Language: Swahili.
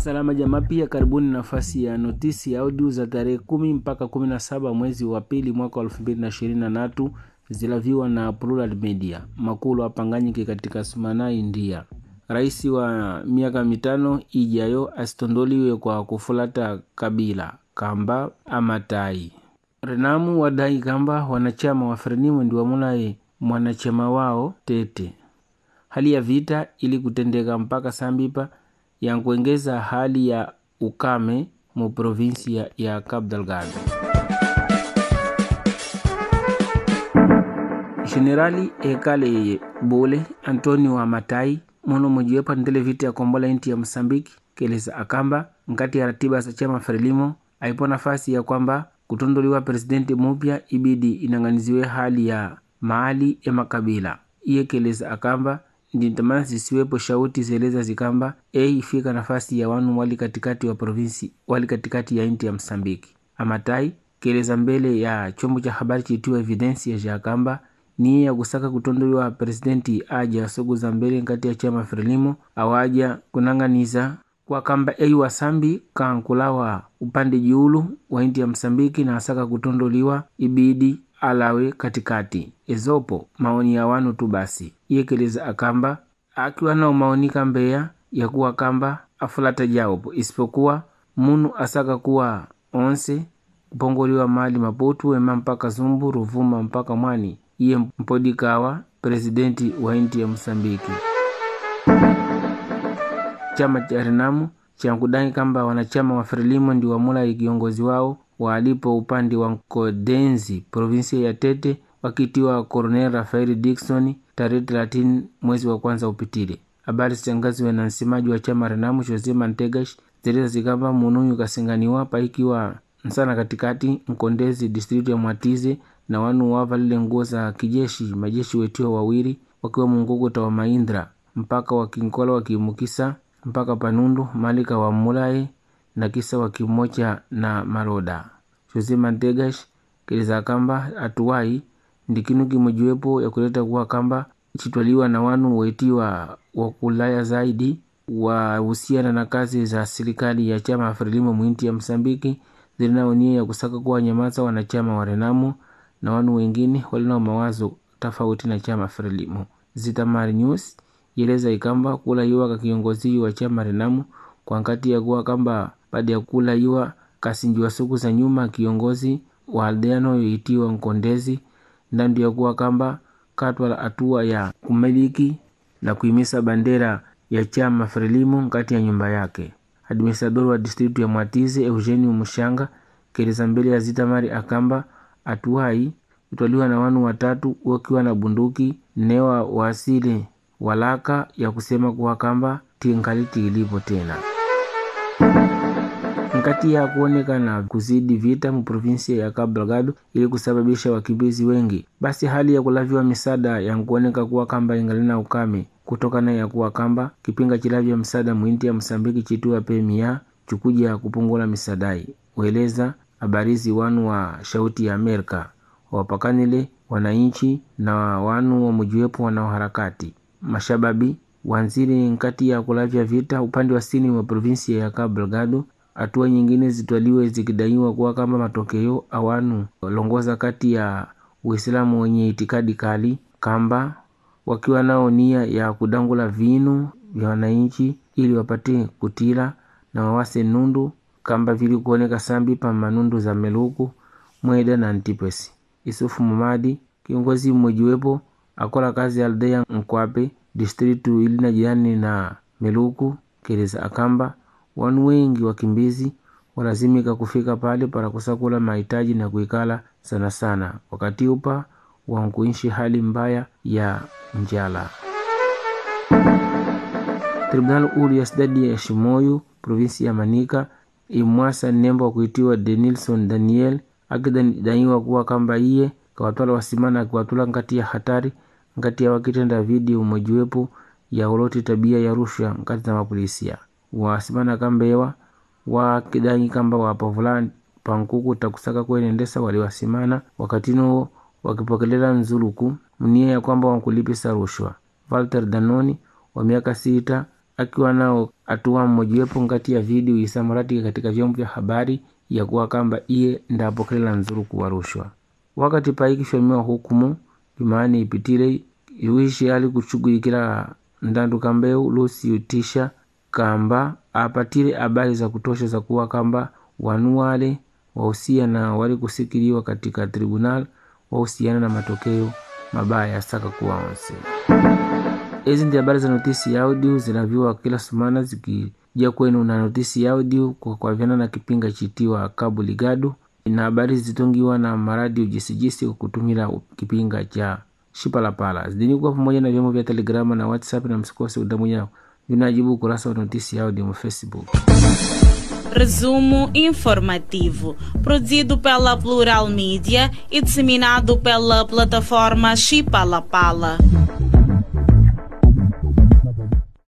Salama jamaa, pia karibuni nafasi ya notisi ya audio za tarehe kumi mpaka kumi na saba mwezi wa pili mwaka wa elfu mbili na ishirini na tatu zilaviwa na Plural Media makulu apanganyike katika Sumana, India. Rais wa miaka mitano ijayo asitondoliwe kwa kufulata kabila kamba amatai Renamu wadai kamba wanachama wa Frelimu ndi wamulaye mwanachama wao tete hali ya vita ili kutendeka mpaka sambipa yankuengeza hali ya ukame mu provinsi ya, ya Cabo Delgado. Jenerali ekale bole Antonio Amatai mono mojiwepa ndele vita ya kombola inti ya Msambiki keleza akamba nkati ya ratiba za chama Frelimo aipo nafasi ya kwamba kutondoliwa presidenti mupya ibidi inang'aniziwe hali ya maali ya makabila iye keleza akamba ndintamana zisiwepo shauti zeleza zikamba ei ifika nafasi ya wanu wali katikati wa provinsi wali katikati ya inti ya Msambiki. Amatai keleza mbele ya chombo cha habari chitiwa Evidensia ya kamba niye ya kusaka kutondoliwa presidenti aja sogu za mbele nkati ya chama Frelimo awaja kunang'aniza kwa kamba ei wasambi kankulawa upande jiulu wa inti ya Msambiki na asaka kutondoliwa ibidi alawe katikati ezopo maoni ya wanu tu basi iyekeleza akamba akiwa nao maoni kambeya ya kuwa kamba afulata jaopo isipokuwa munu asaka kuwa onse kupongoliwa mali maputu wema mpaka zumbu ruvuma mpaka mwani iye mpodikawa presidenti wa inti ya Msambiki. Chama cha Renamu chankudai kamba wanachama wa Frelimo ndi wamulai kiongozi wao waalipo upande wa Nkodenzi provinsia ya Tete wakitiwa Coronel Rafael Dickson tarehe 30 mwezi wa kwanza upitile. Habari zitangaziwe na msemaji wa chama Renamu Jose Mantegash zeleza zikamba munuyu kasinganiwa paikiwa msana katikati Nkondezi district ya Mwatize na wanu wavalile nguo za kijeshi majeshi wetiwa wawili wakiwa munguguta wa Maindra mpaka wakinkola wakimukisa mpaka Panundu malika wa Mulaye na kisa wakimocha na Maroda. Jose Mantegash keleza kamba atuwai ndi kinu kimojiwepo ya kuleta kuwa kamba chitwaliwa na wanu wetiwa wakulaya zaidi wahusiana na kazi za serikali ya chama Frelimo mwinti ya Msambiki zilinaonia ya kusaka kuwa nyamaza wanachama wa Renamu na wanu wengine walinao mawazo tofauti na chama Frelimo. Zitamari News yeleza ikamba kula iwa ka kiongozi wa chama Renamu kwa nkati ya kuwa kamba baada ya kula iwa kasinjiwa suku za nyuma kiongozi wa aldeano yoitiwa Nkondezi ndandu ya kuwa kamba katwala hatua ya kumiliki na kuimisa bandera ya chama Frelimo nkati ya nyumba yake. Administrador wa distritu ya Mwatize Eugenio Mushanga keleza mbele ya Zitamari akamba atuai utwaliwa na wanu watatu wakiwa na bunduki newa wasile walaka ya kusema kuwa kamba tingaliti ilipo tena nkati ya kuonekana kuzidi vita mu provinsia ya Cabo Delgado ili kusababisha wakimbizi wengi, basi hali ya kulaviwa misaada yankuoneka kuwa kamba ingalina ukame kutokana ya kuwa kamba kipinga chilavya msaada mwinti ya Msambiki chitiwa pemia chukuja kupungula misadai weleza habarizi wanu wa shauti ya Amerika wapakanile wananchi na wanu wa mujiwepo wanaoharakati mashababi wanzili nkati ya kulavya vita upande wa sini wa provinsia ya Cabo Delgado hatua nyingine zitwaliwe zikidaiwa kuwa kama matokeo awanu walongoza kati ya Uislamu wenye itikadi kali kamba wakiwa nao nia ya kudangula vinu vya wananchi ili wapate kutila na wawase nundu kamba vili kuoneka sambi pa manundu za Meluku Mweda na Antipesi. Isufu Mamadi kiongozi mmojiwepo akola kazi ya aldea Nkwape distritu ili na jirani na Meluku keleza akamba wanu wengi wakimbizi walazimika kufika pale para kusakula mahitaji na kuikala sana sana wakati upa wankuishi hali mbaya ya njala. Tribunal uru ya sidadi ya Shimoyu provinsi ya Manika imwasa nembo wa kuitiwa Denilson Daniel akidaiwa kuwa kamba iye kawatwala wasimana akiwatula nkati ya hatari nkati ya wakitenda video umojiwepo ya uloti tabia ya rushwa nkati za mapolisia wasimana kambewa wakidai kamba wapavula pankuku takusaka kwenendesa waliwasimana wakati nuo wakipokelela nzuluku mnia ya kwamba wankulipisa rushwa. Walter Danoni wa miaka sita akiwa nao atua mmojiwepo ngati ya video isamaratika katika vyombo vya habari ya kuwa kamba iye ndapokelela nzuru kuwa rushwa wakati paikishomiwa hukumu jumaani ipitile iwishi ali kushughulikila ndandu kambeu lusi utisha kamba apatile habari za kutosha za kuwa kamba wanu wale wahusia na wali kusikiliwa katika tribunal wahusiana na matokeo mabaya ya saka kuwa onse hizi ndi habari za notisi ya audio zinaviwa kila sumana zikija kwenu na notisi ya audio kwa kwavyana na kipinga chitiwa Cabo Ligado na habari zitungiwa na maradio jisijisi kwa kutumila kipinga cha Shipalapala zidini kuwa pamoja na vyombo vya Telegrama na WhatsApp na msikose udamu yao vinajibu ukurasa wa notisi ya audio mu Facebook. Resumo informativo, produzido pela Plural Mídia e disseminado pela plataforma Chipalapala.